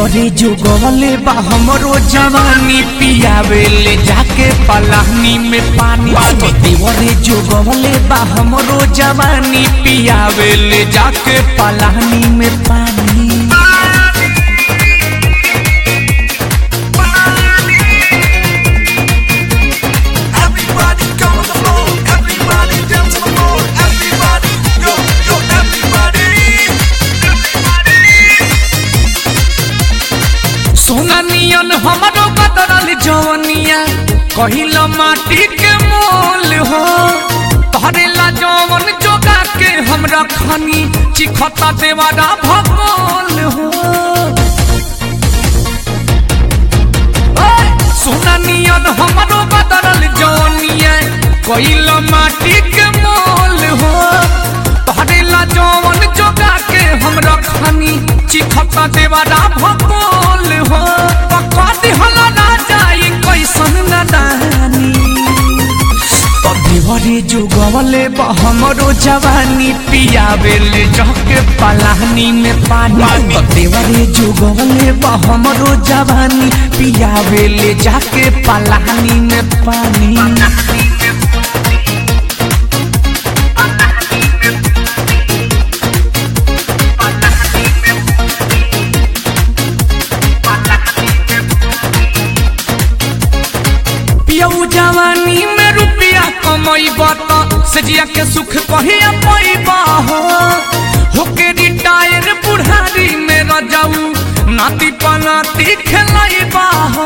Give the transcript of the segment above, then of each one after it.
देवरे जुगवले बा हमरो जवानी पियावे ले जाके पलाहनी में पानी तो देवरे जुगवले बा हमरो जवानी पियावे ले जाके पलाहनी में पानी Everybody come on the floor. Everybody dance on the floor. Everybody, yo, yo, everybody. सोना नियन हमरो बदरल जवनिया कहिल माटी के मोल हो तहरे ला जवन जोगा के हमरा खनी चिखता देवारा भगोल हो ओए, सोना नियन हमरो बदरल जवनिया कहिल माटी के मोल हो तहरे ला जवन जोगा के हमरा खनी चिखता देवारा भगोल हो पकड़ हला ना जाई कैसन नदानी देवरे जुगवले बा हमरो जवानी पियावे ले जाके पलाहनी में पानी देवरे जुगवले बा हमरो जवानी पियावे ले जाके पलाहनी में पानी पियऊ जवानी में रुपया कमैबा त सजिया के सुख कहिया पैबा हो होके रिटायर बुढ़ारी में रजाऊ नाती पनाती खेलैबा हो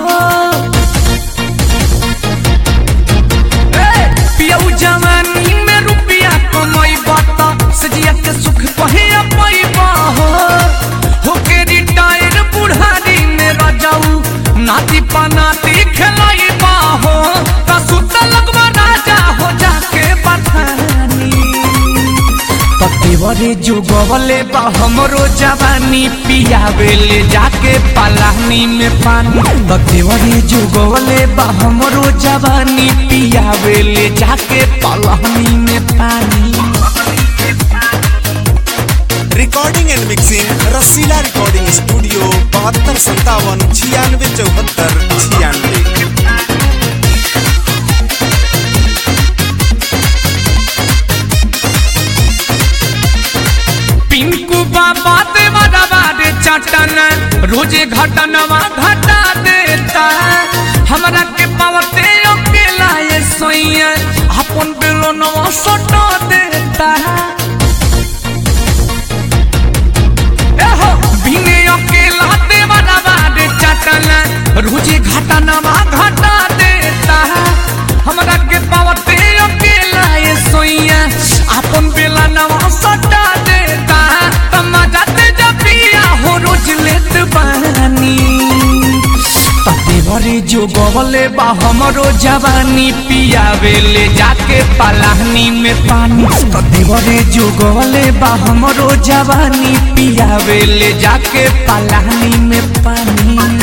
ए, पियऊ जवानी में रुपया कमैबा त सजिया के सुख कहिया पैबा हो होके रिटायर बुढ़ारी में रजाऊ नाती पनाती खेलैबा हो त सुत लगवा राजा हो जाके बठानी देवरे जुगवले बा हमरो जवानी पियावे ले जाके पलानी में पानी तो देवरे जुगवले बा हमरो जवानी पियावे ले जाके पलानी में पानी recording and mixing Rasila recording studio बहत्तर संतावन छियानवे चौहत्तर छियानवे पिंकू बाबा देवारा बारे चटन रोजे घटनवा घटा देता हमरा के पावते अकेला ये सोइया अपन बेलोनवा सटा देता एहो बिने अकेला देवारा बारे चटन रोजे घटनवा घटा देता हमरा के पावते अकेला ये सोइया अपन बेलोनवा सटा देता तमाजा ते जपिया हो रोज लेत बानी देवरे जो गवले बा हमरो जवानी पियावे ले जाके पलाहनी में पानी तो देवरे जो गवले बा हमरो जवानी पियावे ले जाके पलाहनी में पानी